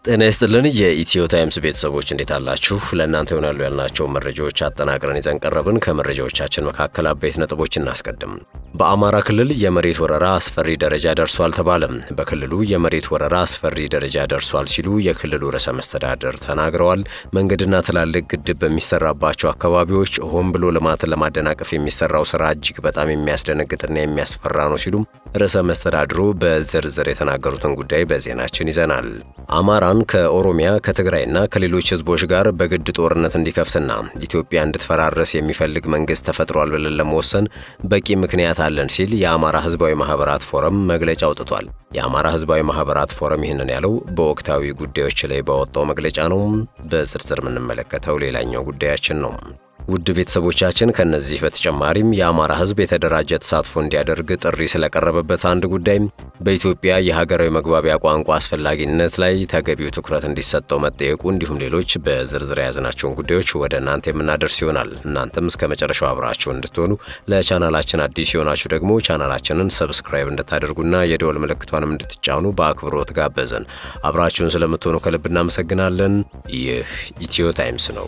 ጤና ይስጥልን የኢትዮ ታይምስ ቤተሰቦች እንዴት አላችሁ? ለእናንተ ይሆናሉ ያልናቸው መረጃዎች አጠናቅረን ይዘን ቀረብን። ከመረጃዎቻችን መካከል አበይት ነጥቦች እናስቀድም። በአማራ ክልል የመሬት ወረራ አስፈሪ ደረጃ ደርሷል ተባለ። በክልሉ የመሬት ወረራ አስፈሪ ደረጃ ደርሷል ሲሉ የክልሉ ርዕሰ መስተዳድር ተናግረዋል። መንገድና ትላልቅ ግድብ በሚሰራባቸው አካባቢዎች ሆን ብሎ ልማትን ለማደናቀፍ የሚሰራው ስራ እጅግ በጣም የሚያስደነግጥና የሚያስፈራ ነው ሲሉም ርዕሰ መስተዳድሩ በዝርዝር የተናገሩትን ጉዳይ በዜናችን ይዘናል። አማራን ከኦሮሚያ ከትግራይና ከሌሎች ህዝቦች ጋር በግድ ጦርነት እንዲከፍትና ኢትዮጵያ እንድትፈራረስ የሚፈልግ መንግስት ተፈጥሯል ብለን ለመወሰን በቂ ምክንያት አለን ሲል የአማራ ህዝባዊ ማህበራት ፎረም መግለጫ አውጥቷል። የአማራ ህዝባዊ ማህበራት ፎረም ይህንን ያለው በወቅታዊ ጉዳዮች ላይ ባወጣው መግለጫ ነው። በዝርዝር የምንመለከተው ሌላኛው ጉዳያችን ነው። ውድ ቤተሰቦቻችን ከነዚህ በተጨማሪም የአማራ ህዝብ የተደራጀ ተሳትፎ እንዲያደርግ ጥሪ ስለቀረበበት አንድ ጉዳይ በኢትዮጵያ የሀገራዊ መግባቢያ ቋንቋ አስፈላጊነት ላይ ተገቢው ትኩረት እንዲሰጠው መጠየቁ እንዲሁም ሌሎች በዝርዝር የያዝናቸውን ጉዳዮች ወደ እናንተ የምናደርስ ይሆናል። እናንተም እስከ መጨረሻው አብራችሁ እንድትሆኑ ለቻናላችን አዲስ የሆናችሁ ደግሞ ቻናላችንን ሰብስክራይብ እንድታደርጉና የደወል ምልክቷንም እንድትጫኑ በአክብሮት ጋበዝን። አብራችሁን ስለምትሆኑ ከልብ እናመሰግናለን። ይህ ኢትዮ ታይምስ ነው።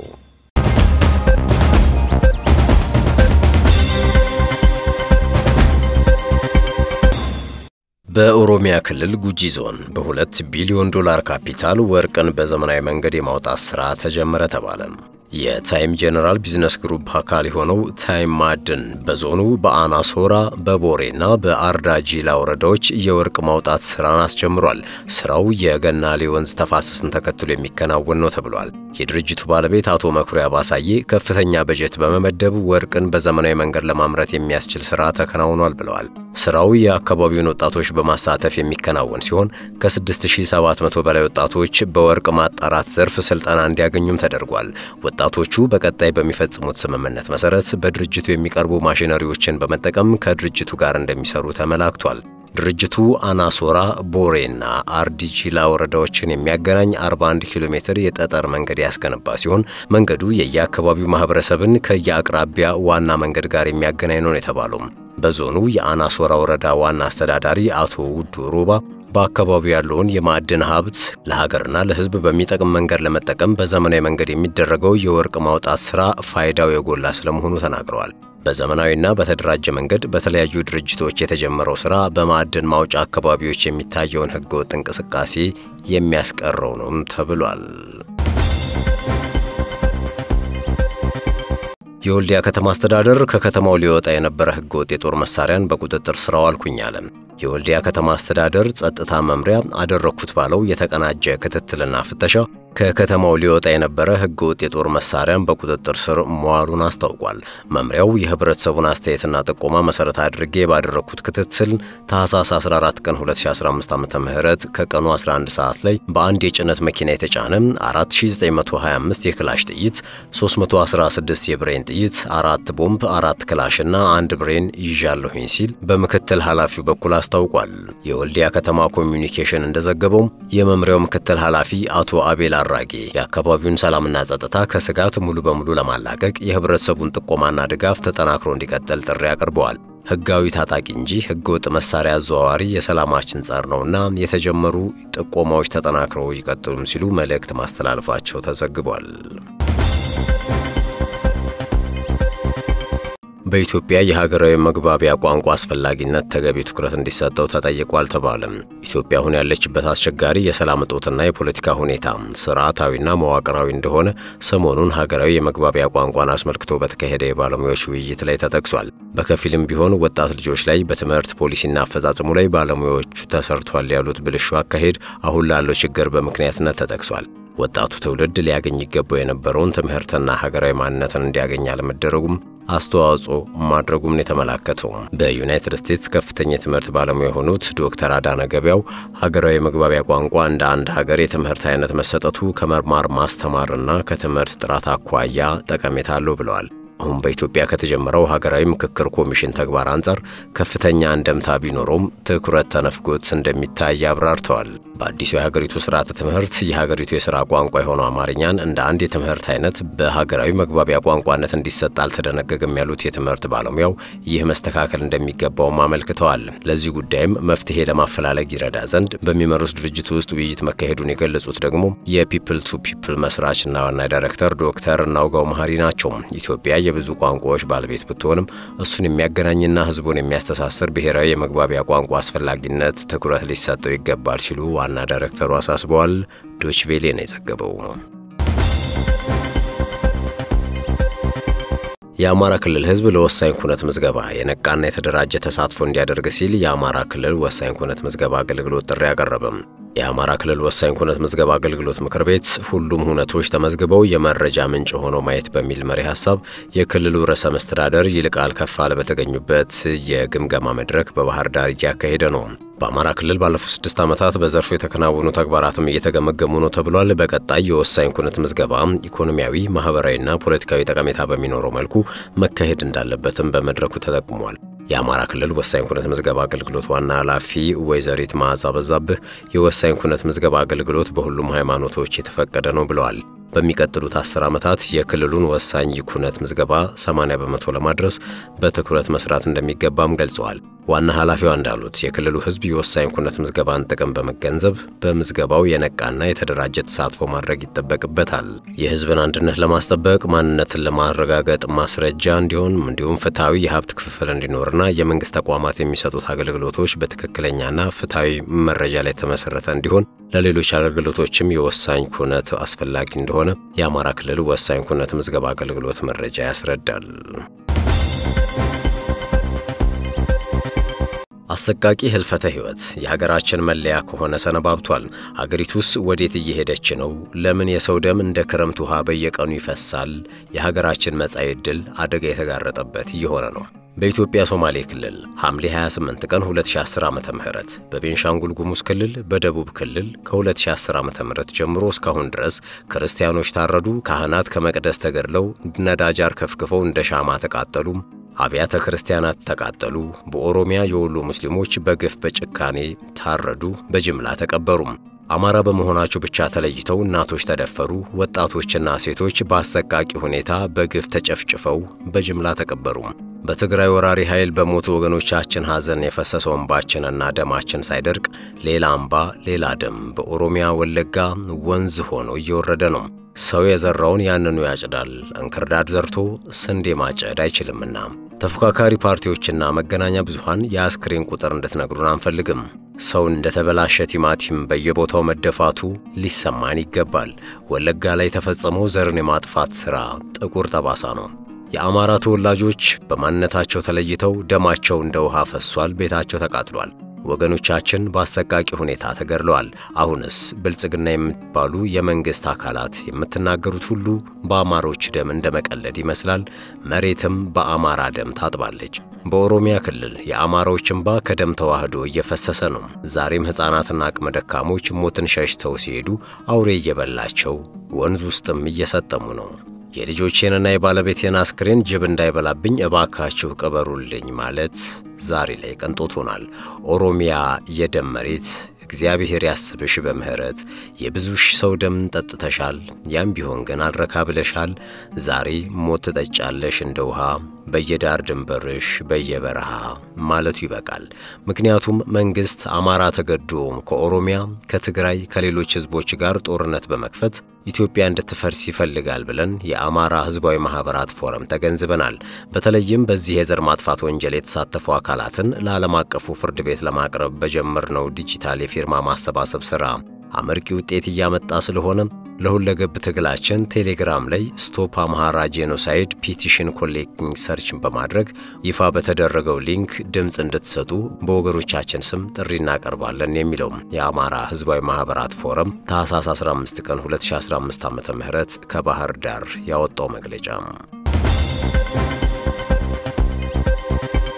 በኦሮሚያ ክልል ጉጂ ዞን በሁለት ቢሊዮን ዶላር ካፒታል ወርቅን በዘመናዊ መንገድ የማውጣት ሥራ ተጀመረ ተባለ። የታይም ጄኔራል ቢዝነስ ግሩፕ አካል የሆነው ታይም ማዕድን በዞኑ በአናሶራ በቦሬና በአርዳጂላ ወረዳዎች የወርቅ ማውጣት ስራን አስጀምሯል። ስራው የገናሌ ወንዝ ተፋሰስን ተከትሎ የሚከናወን ነው ተብሏል። የድርጅቱ ባለቤት አቶ መኩሪያ ባሳዬ ከፍተኛ በጀት በመመደብ ወርቅን በዘመናዊ መንገድ ለማምረት የሚያስችል ስራ ተከናውኗል ብለዋል። ስራው የአካባቢውን ወጣቶች በማሳተፍ የሚከናወን ሲሆን ከ6700 በላይ ወጣቶች በወርቅ ማጣራት ዘርፍ ስልጠና እንዲያገኙም ተደርጓል። ወጣቶቹ በቀጣይ በሚፈጽሙት ስምምነት መሰረት በድርጅቱ የሚቀርቡ ማሽነሪዎችን በመጠቀም ከድርጅቱ ጋር እንደሚሰሩ ተመላክቷል። ድርጅቱ አናሶራ፣ ቦሬና አርዲጂላ ወረዳዎችን የሚያገናኝ 41 ኪሎ ሜትር የጠጠር መንገድ ያስገነባ ሲሆን መንገዱ የየአካባቢው ማህበረሰብን ከየአቅራቢያ ዋና መንገድ ጋር የሚያገናኝ ነው የተባለው። በዞኑ የአናሶራ ወረዳ ዋና አስተዳዳሪ አቶ ውዱ ሮባ በአካባቢው ያለውን የማዕድን ሀብት ለሀገርና ለሕዝብ በሚጠቅም መንገድ ለመጠቀም በዘመናዊ መንገድ የሚደረገው የወርቅ ማውጣት ሥራ ፋይዳው የጎላ ስለመሆኑ ተናግረዋል። በዘመናዊና በተደራጀ መንገድ በተለያዩ ድርጅቶች የተጀመረው ሥራ በማዕድን ማውጫ አካባቢዎች የሚታየውን ሕገወጥ እንቅስቃሴ የሚያስቀረው ነውም ተብሏል። የወልዲያ ከተማ አስተዳደር ከከተማው ሊወጣ የነበረ ሕገወጥ የጦር መሳሪያን በቁጥጥር ስር አዋልኩኝ አለ። የወልዲያ ከተማ አስተዳደር ጸጥታ መምሪያ አደረግኩት ባለው የተቀናጀ ክትትልና ፍተሻ ከከተማው ሊወጣ የነበረ ሕገወጥ የጦር መሳሪያን በቁጥጥር ስር መዋሉን አስታውቋል። መምሪያው የህብረተሰቡን አስተያየትና ጥቆማ መሰረት አድርጌ ባደረግኩት ክትትል ታህሳስ 14 ቀን 2015 ዓ ም ከቀኑ 11 ሰዓት ላይ በአንድ የጭነት መኪና የተጫነ 4925 የክላሽ ጥይት፣ 316 የብሬን ጥይት፣ አራት ቦምብ፣ አራት ክላሽና አንድ ብሬን ይዣለሁኝ ሲል በምክትል ኃላፊው በኩል አስታውቋል። የወልዲያ ከተማ ኮሚዩኒኬሽን እንደዘገበው የመምሪያው ምክትል ኃላፊ አቶ አቤል አራጌ የአካባቢውን ሰላምና ጸጥታ ከስጋት ሙሉ በሙሉ ለማላቀቅ የህብረተሰቡን ጥቆማና ድጋፍ ተጠናክሮ እንዲቀጥል ጥሪ አቅርበዋል። ህጋዊ ታጣቂ እንጂ ህገወጥ መሳሪያ አዘዋዋሪ የሰላማችን ጸር ነውና የተጀመሩ ጥቆማዎች ተጠናክረው ይቀጥሉም ሲሉ መልእክት ማስተላለፋቸው ተዘግቧል። በኢትዮጵያ የሀገራዊ መግባቢያ ቋንቋ አስፈላጊነት ተገቢ ትኩረት እንዲሰጠው ተጠይቋል ተባለም። ኢትዮጵያ አሁን ያለችበት አስቸጋሪ የሰላም እጦትና የፖለቲካ ሁኔታ ስርዓታዊና መዋቅራዊ እንደሆነ ሰሞኑን ሀገራዊ የመግባቢያ ቋንቋን አስመልክቶ በተካሄደ የባለሙያዎች ውይይት ላይ ተጠቅሷል። በከፊልም ቢሆን ወጣት ልጆች ላይ በትምህርት ፖሊሲና አፈጻጸሙ ላይ ባለሙያዎቹ ተሰርቷል ያሉት ብልሹ አካሄድ አሁን ላለው ችግር በምክንያትነት ተጠቅሷል። ወጣቱ ትውልድ ሊያገኝ ይገባው የነበረውን ትምህርትና ሀገራዊ ማንነትን እንዲያገኝ አለመደረጉም አስተዋጽኦ ማድረጉም የተመላከተው በዩናይትድ ስቴትስ ከፍተኛ የትምህርት ባለሙያ የሆኑት ዶክተር አዳነ ገበያው ሀገራዊ መግባቢያ ቋንቋ እንደ አንድ ሀገር የትምህርት አይነት መሰጠቱ ከመማር ማስተማርና ከትምህርት ጥራት አኳያ ጠቀሜታ አለው ብለዋል። አሁን በኢትዮጵያ ከተጀመረው ሀገራዊ ምክክር ኮሚሽን ተግባር አንጻር ከፍተኛ እንደምታ ቢኖረውም ትኩረት ተነፍጎት እንደሚታይ አብራርተዋል። በአዲሱ የሀገሪቱ ስርዓተ ትምህርት የሀገሪቱ የሥራ ቋንቋ የሆነው አማርኛን እንደ አንድ የትምህርት አይነት በሀገራዊ መግባቢያ ቋንቋነት እንዲሰጥ አልተደነገገም ያሉት የትምህርት ባለሙያው ይህ መስተካከል እንደሚገባውም አመልክተዋል። ለዚህ ጉዳይም መፍትሄ ለማፈላለግ ይረዳ ዘንድ በሚመሩት ድርጅት ውስጥ ውይይት መካሄዱን የገለጹት ደግሞ የፒፕል ቱ ፒፕል መስራችና ዋና ዳይሬክተር ዶክተር እናውጋው መሀሪ ናቸው። ኢትዮጵያ የብዙ ቋንቋዎች ባለቤት ብትሆንም እሱን የሚያገናኝና ሕዝቡን የሚያስተሳስር ብሔራዊ የመግባቢያ ቋንቋ አስፈላጊነት ትኩረት ሊሰጠው ይገባል ሲሉ ዋና ዳይሬክተሩ አሳስበዋል። ዶችቬሌ ነው የዘገበው። የአማራ ክልል ህዝብ ለወሳኝ ኩነት ምዝገባ የነቃና የተደራጀ ተሳትፎ እንዲያደርግ ሲል የአማራ ክልል ወሳኝ ኩነት ምዝገባ አገልግሎት ጥሪ አቀረበም። የአማራ ክልል ወሳኝ ኩነት ምዝገባ አገልግሎት ምክር ቤት ሁሉም ሁነቶች ተመዝግበው የመረጃ ምንጭ ሆኖ ማየት በሚል መሪ ሀሳብ የክልሉ ርዕሰ መስተዳደር ይልቃል ከፋለ በተገኙበት የግምገማ መድረክ በባህር ዳር እያካሄደ ነው። በአማራ ክልል ባለፉት ስድስት ዓመታት በዘርፉ የተከናወኑ ተግባራትም እየተገመገሙ ነው ተብሏል። በቀጣይ የወሳኝ ኩነት ምዝገባ ኢኮኖሚያዊ፣ ማህበራዊና ፖለቲካዊ ጠቀሜታ በሚኖረው መልኩ መካሄድ እንዳለበትም በመድረኩ ተጠቁሟል። የአማራ ክልል ወሳኝ ኩነት ምዝገባ አገልግሎት ዋና ኃላፊ ወይዘሪት መዓዛ በዛብህ የወሳኝ ኩነት ምዝገባ አገልግሎት በሁሉም ሃይማኖቶች የተፈቀደ ነው ብለዋል። በሚቀጥሉት አስር ዓመታት የክልሉን ወሳኝ ኩነት ምዝገባ 80 በመቶ ለማድረስ በትኩረት መስራት እንደሚገባም ገልጸዋል። ዋና ኃላፊዋ እንዳሉት የክልሉ ሕዝብ የወሳኝ ኩነት ምዝገባን ጥቅም በመገንዘብ በምዝገባው የነቃና የተደራጀ ተሳትፎ ማድረግ ይጠበቅበታል። የሕዝብን አንድነት ለማስጠበቅ ማንነትን ለማረጋገጥ ማስረጃ እንዲሆን እንዲሁም ፍትሐዊ የሀብት ክፍፍል እንዲኖርና የመንግስት ተቋማት የሚሰጡት አገልግሎቶች በትክክለኛና ፍትሐዊ መረጃ ላይ የተመሰረተ እንዲሆን ለሌሎች አገልግሎቶችም የወሳኝ ኩነት አስፈላጊ እንደሆነ የአማራ ክልል ወሳኝ ኩነት ምዝገባ አገልግሎት መረጃ ያስረዳል። አሰቃቂ ህልፈተ ሕይወት የሀገራችን መለያ ከሆነ ሰነባብቷል። ሀገሪቱስ ወዴት እየሄደች ነው? ለምን የሰው ደም እንደ ክረምት ውሃ በየቀኑ ይፈሳል? የሀገራችን መጻኢ ዕድል አደጋ የተጋረጠበት እየሆነ ነው። በኢትዮጵያ ሶማሌ ክልል ሐምሌ 28 ቀን 2010 ዓመተ ምህረት በቤንሻንጉል ጉሙዝ ክልል በደቡብ ክልል ከ2010 ዓመተ ምህረት ጀምሮ እስካሁን ድረስ ክርስቲያኖች ታረዱ፣ ካህናት ከመቅደስ ተገድለው ነዳጅ አርከፍክፈው እንደ ሻማ ተቃጠሉ፣ አብያተ ክርስቲያናት ተቃጠሉ። በኦሮሚያ የወሎ ሙስሊሞች በግፍ በጭካኔ ታረዱ፣ በጅምላ ተቀበሩም። አማራ በመሆናቸው ብቻ ተለይተው እናቶች ተደፈሩ፣ ወጣቶችና ሴቶች በአሰቃቂ ሁኔታ በግፍ ተጨፍጭፈው በጅምላ ተቀበሩም። በትግራይ ወራሪ ኃይል በሞቱ ወገኖቻችን ሐዘን የፈሰሰው እንባችንና ደማችን ሳይደርቅ ሌላ እምባ ሌላ ደም በኦሮሚያ ወለጋ ወንዝ ሆኖ እየወረደ ነው። ሰው የዘራውን ያንኑ ያጭዳል። እንክርዳድ ዘርቶ ስንዴ ማጨድ አይችልምና ተፎካካሪ ፓርቲዎችና መገናኛ ብዙሃን የአስክሬን ቁጥር እንድትነግሩን አንፈልግም። ሰው እንደተበላሸ ቲማቲም በየቦታው መደፋቱ ሊሰማን ይገባል። ወለጋ ላይ የተፈጸመው ዘርን የማጥፋት ሥራ ጥቁር ጠባሳ ነው። የአማራ ተወላጆች በማንነታቸው ተለይተው ደማቸው እንደ ውሃ ፈሷል። ቤታቸው ተቃጥሏል። ወገኖቻችን በአሰቃቂ ሁኔታ ተገድለዋል። አሁንስ ብልጽግና የምትባሉ የመንግሥት አካላት የምትናገሩት ሁሉ በአማሮች ደም እንደ መቀለድ ይመስላል። መሬትም በአማራ ደም ታጥባለች። በኦሮሚያ ክልል የአማራዎች እንባ ከደም ተዋህዶ እየፈሰሰ ነው። ዛሬም ሕፃናትና አቅመ ደካሞች ሞትን ሸሽተው ሲሄዱ አውሬ እየበላቸው ወንዝ ውስጥም እየሰጠሙ ነው። የልጆቼንና የባለቤቴን አስክሬን ጅብ እንዳይበላብኝ እባካችሁ ቅበሩልኝ ማለት ዛሬ ላይ ቅንጦት ሆኗል። ኦሮሚያ የደም መሬት እግዚአብሔር ያስብሽ በምሕረት የብዙ ሺህ ሰው ደም ጠጥተሻል። ያም ቢሆን ግን አልረካ ብለሻል። ዛሬ ሞት ትጠጫለሽ እንደ ውሃ በየዳር ድንበርሽ በየበረሃ ማለቱ ይበቃል። ምክንያቱም መንግሥት አማራ ተገዶም ከኦሮሚያ ከትግራይ፣ ከሌሎች ሕዝቦች ጋር ጦርነት በመክፈት ኢትዮጵያ እንድትፈርስ ይፈልጋል ብለን የአማራ ሕዝባዊ ማኅበራት ፎረም ተገንዝበናል። በተለይም በዚህ የዘር ማጥፋት ወንጀል የተሳተፉ አካላትን ለዓለም አቀፉ ፍርድ ቤት ለማቅረብ በጀመርነው ዲጂታል የፊርማ ማሰባሰብ ሥራ አመርቂ ውጤት እያመጣ ስለሆነ ለሁለገብ ትግላችን ቴሌግራም ላይ ስቶፕ አምሃራ ጄኖሳይድ ፒቲሽን ኮሌክቲንግ ሰርችን በማድረግ ይፋ በተደረገው ሊንክ ድምፅ እንድትሰጡ በወገኖቻችን ስም ጥሪ እናቀርባለን የሚለው የአማራ ሕዝባዊ ማኅበራት ፎረም ታኅሳስ 15 ቀን 2015 ዓ ም ከባህር ዳር ያወጣው መግለጫ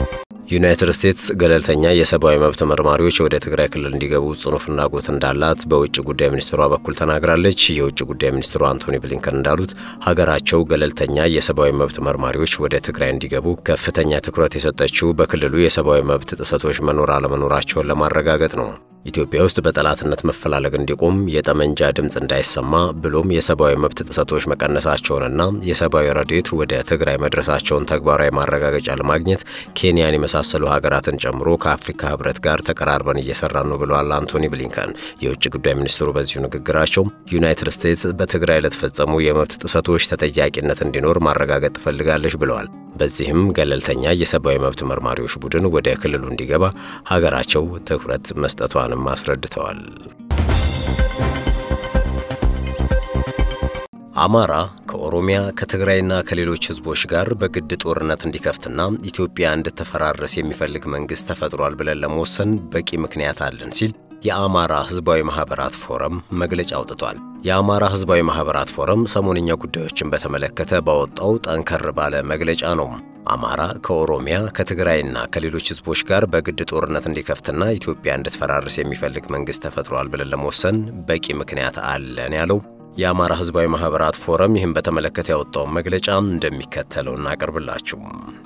ዩናይትድ ስቴትስ ገለልተኛ የሰብአዊ መብት መርማሪዎች ወደ ትግራይ ክልል እንዲገቡ ጽኑ ፍላጎት እንዳላት በውጭ ጉዳይ ሚኒስትሯ በኩል ተናግራለች። የውጭ ጉዳይ ሚኒስትሩ አንቶኒ ብሊንከን እንዳሉት ሀገራቸው ገለልተኛ የሰብአዊ መብት መርማሪዎች ወደ ትግራይ እንዲገቡ ከፍተኛ ትኩረት የሰጠችው በክልሉ የሰብአዊ መብት ጥሰቶች መኖር አለመኖራቸውን ለማረጋገጥ ነው። ኢትዮጵያ ውስጥ በጠላትነት መፈላለግ እንዲቆም የጠመንጃ ድምፅ እንዳይሰማ ብሎም የሰብአዊ መብት ጥሰቶች መቀነሳቸውንና የሰብአዊ ረድኤት ወደ ትግራይ መድረሳቸውን ተግባራዊ ማረጋገጫ ለማግኘት ኬንያን የመሳሰሉ ሀገራትን ጨምሮ ከአፍሪካ ሕብረት ጋር ተቀራርበን እየሰራን ነው ብለዋል አንቶኒ ብሊንከን። የውጭ ጉዳይ ሚኒስትሩ በዚሁ ንግግራቸው ዩናይትድ ስቴትስ በትግራይ ለተፈጸሙ የመብት ጥሰቶች ተጠያቂነት እንዲኖር ማረጋገጥ ትፈልጋለች ብለዋል። በዚህም ገለልተኛ የሰብአዊ መብት መርማሪዎች ቡድን ወደ ክልሉ እንዲገባ ሀገራቸው ትኩረት መስጠቷንም አስረድተዋል። አማራ ከኦሮሚያ ከትግራይና ከሌሎች ህዝቦች ጋር በግድ ጦርነት እንዲከፍትና ኢትዮጵያ እንድትፈራረስ የሚፈልግ መንግሥት ተፈጥሯል ብለን ለመወሰን በቂ ምክንያት አለን ሲል የአማራ ህዝባዊ ማኅበራት ፎረም መግለጫ አውጥቷል። የአማራ ህዝባዊ ማኅበራት ፎረም ሰሞንኛ ጉዳዮችን በተመለከተ ባወጣው ጠንከር ባለ መግለጫ ነው አማራ ከኦሮሚያ ከትግራይና ከሌሎች ህዝቦች ጋር በግድ ጦርነት እንዲከፍትና ኢትዮጵያ እንድትፈራርስ የሚፈልግ መንግሥት ተፈጥሯል ብለን ለመወሰን በቂ ምክንያት አለን ያለው የአማራ ህዝባዊ ማኅበራት ፎረም ይህን በተመለከተ ያወጣውን መግለጫ እንደሚከተለው እናቀርብላችሁ።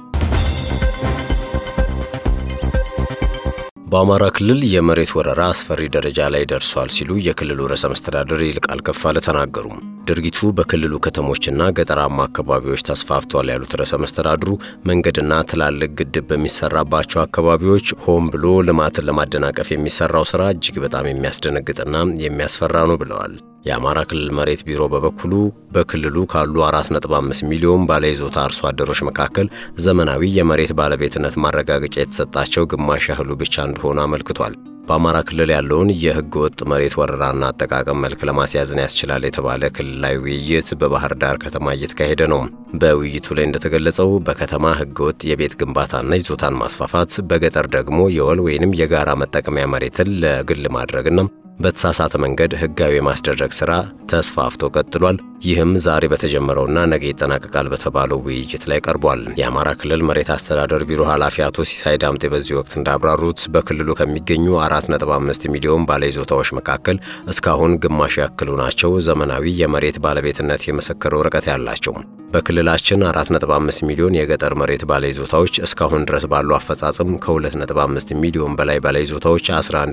በአማራ ክልል የመሬት ወረራ አስፈሪ ደረጃ ላይ ደርሷል ሲሉ የክልሉ ርዕሰ መስተዳድር ይልቃል ከፋለ ተናገሩ። ድርጊቱ በክልሉ ከተሞችና ገጠራማ አካባቢዎች ተስፋፍቷል ያሉት ርዕሰ መስተዳድሩ መንገድና ትላልቅ ግድብ በሚሰራባቸው አካባቢዎች ሆን ብሎ ልማትን ለማደናቀፍ የሚሰራው ስራ እጅግ በጣም የሚያስደነግጥና የሚያስፈራ ነው ብለዋል። የአማራ ክልል መሬት ቢሮ በበኩሉ በክልሉ ካሉ 4.5 ሚሊዮን ባለይዞታ አርሶ አደሮች መካከል ዘመናዊ የመሬት ባለቤትነት ማረጋገጫ የተሰጣቸው ግማሽ ያህሉ ብቻ እንደሆኑ አመልክቷል። በአማራ ክልል ያለውን የሕገ ወጥ መሬት ወረራና አጠቃቀም መልክ ለማስያዝን ያስችላል የተባለ ክልላዊ ውይይት በባህር ዳር ከተማ እየተካሄደ ነው። በውይይቱ ላይ እንደተገለጸው በከተማ ሕገ ወጥ የቤት ግንባታና ይዞታን ማስፋፋት፣ በገጠር ደግሞ የወል ወይንም የጋራ መጠቀሚያ መሬትን ለግል ማድረግና በተሳሳተ መንገድ ህጋዊ የማስደረግ ሥራ ተስፋፍቶ ቀጥሏል። ይህም ዛሬ በተጀመረውና ነገ ይጠናቀቃል በተባለው ውይይት ላይ ቀርቧል። የአማራ ክልል መሬት አስተዳደር ቢሮ ኃላፊ አቶ ሲሳይ ዳምጤ በዚህ ወቅት እንዳብራሩት በክልሉ ከሚገኙ 4.5 ሚሊዮን ባለይዞታዎች መካከል እስካሁን ግማሽ ያክሉ ናቸው ዘመናዊ የመሬት ባለቤትነት የምስክር ወረቀት ያላቸው። በክልላችን 4.5 ሚሊዮን የገጠር መሬት ባለይዞታዎች እስካሁን ድረስ ባለው አፈጻጸም ከ2.5 ሚሊዮን በላይ ባለይዞታዎች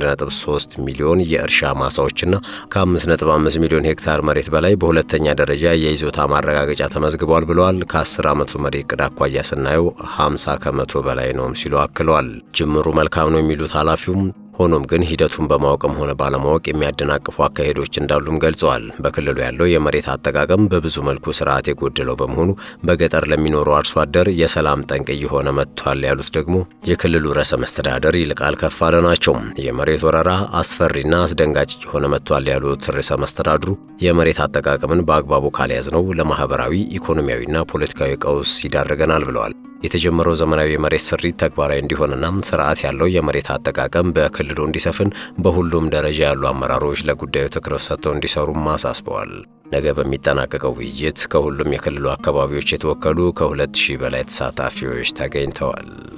11.3 ሚሊዮን የእርሻ ማሳዎችና ከ5.5 ሚሊዮን ሄክታር መሬት በላይ በሁለተኛ ደረጃ የይዞታ ማረጋገጫ ተመዝግቧል ብለዋል። ከ10 ዓመቱ መሪ ዕቅድ አኳያ ስናየው 50 ከመቶ በላይ ነውም ሲሉ አክለዋል። ጅምሩ መልካም ነው የሚሉት ኃላፊውም ሆኖም ግን ሂደቱን በማወቅም ሆነ ባለማወቅ የሚያደናቅፉ አካሄዶች እንዳሉም ገልጸዋል። በክልሉ ያለው የመሬት አጠቃቀም በብዙ መልኩ ስርዓት የጎደለው በመሆኑ በገጠር ለሚኖሩ አርሶ አደር የሰላም ጠንቅ እየሆነ መጥቷል ያሉት ደግሞ የክልሉ ርዕሰ መስተዳደር ይልቃል ከፋለ ናቸው። የመሬት ወረራ አስፈሪና አስደንጋጭ እየሆነ መጥቷል ያሉት ርዕሰ መስተዳድሩ የመሬት አጠቃቀምን በአግባቡ ካልያዝነው ለማህበራዊ ኢኮኖሚያዊና ፖለቲካዊ ቀውስ ይዳርገናል ብለዋል። የተጀመረው ዘመናዊ የመሬት ስሪት ተግባራዊ እንዲሆንና ስርዓት ያለው የመሬት አጠቃቀም በክልሉ እንዲሰፍን በሁሉም ደረጃ ያሉ አመራሮች ለጉዳዩ ትኩረት ሰጥተው እንዲሰሩም አሳስበዋል። ነገ በሚጠናቀቀው ውይይት ከሁሉም የክልሉ አካባቢዎች የተወከሉ ከሁለት ሺህ በላይ ተሳታፊዎች ተገኝተዋል።